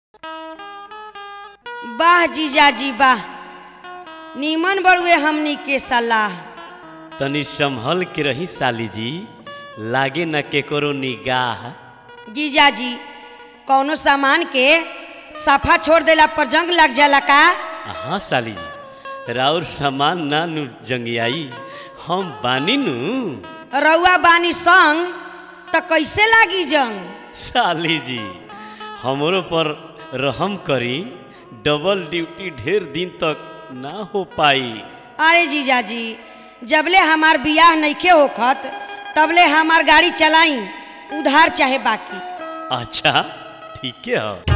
वाह जीजाजी वाह नीमन बड़ुए हमनी के सलाह तनी संभल के रही साली जी लागे न केकरो निगाह जीजाजी कौनो सामान के सफा छोड़ देला पर जंग लग जाला का हाँ साली जी राउर सामान ना नु जंगियाई हम बानी नु रउआ बानी संग त कैसे लागी जंग साली जी हमरो पर रहम करी डबल ड्यूटी ढेर दिन तक ना हो पाई अरे जीजाजी जबले हमार बियाह नइखे होखत तबले हमार गाड़ी चलाई उधार चाहे बाकी अच्छा ठीक है